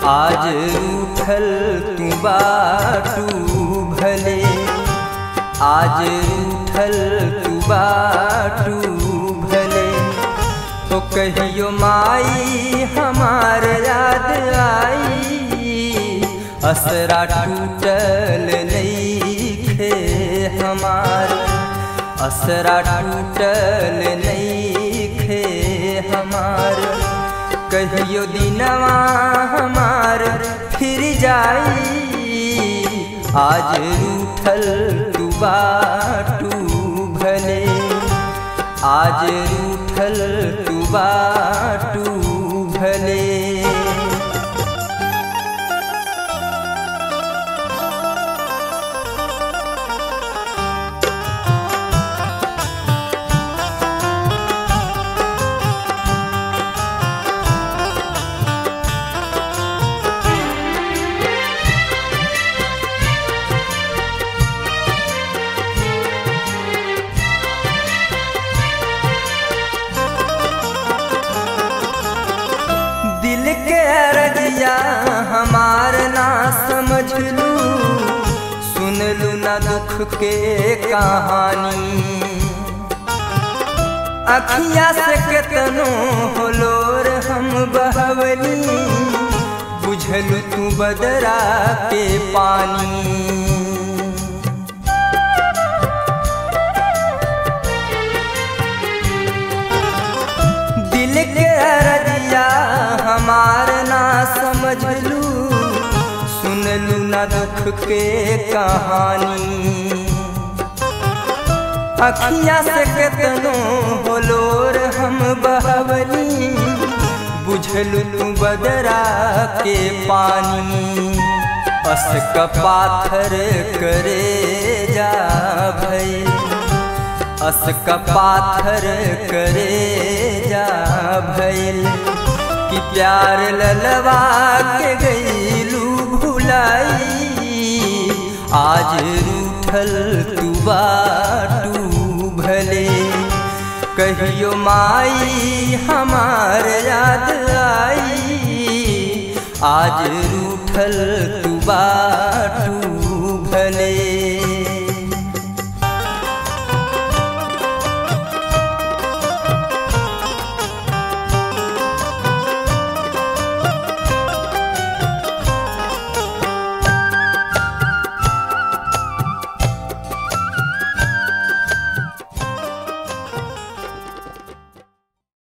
आज रूठल तू बाटू भले आज रूठल तू बाटू भले तो कहियो माई हमार याद आई असरा टूटल नईखे हमार असरा टूटल नईखे हमार कहियो दिनवा हमार फिर जाई आज रूठल तू बाटू भले आज रूठल तू बाटू भले दिल के अरजिया हमार ना समझ लू सुन लू ना दुख के कहानी अखिया से केतनो होलोर हम बहवनी बुझलू तू बदरा के पानी दिल के अरजिया हमार ना समझ लू सुन लू ना दुख के कहानी अखिया से केतनो होलोर हम बहवनी बुझलू तू बदरा के पानी अस का पाथर करे जा भई अस का पाथर करे जा भैल कि प्यार ललवा के गईलू भुलाई आज रूठल तू बाटू भले कहियो माई हमार याद आई आज रूठल तू बाटू भले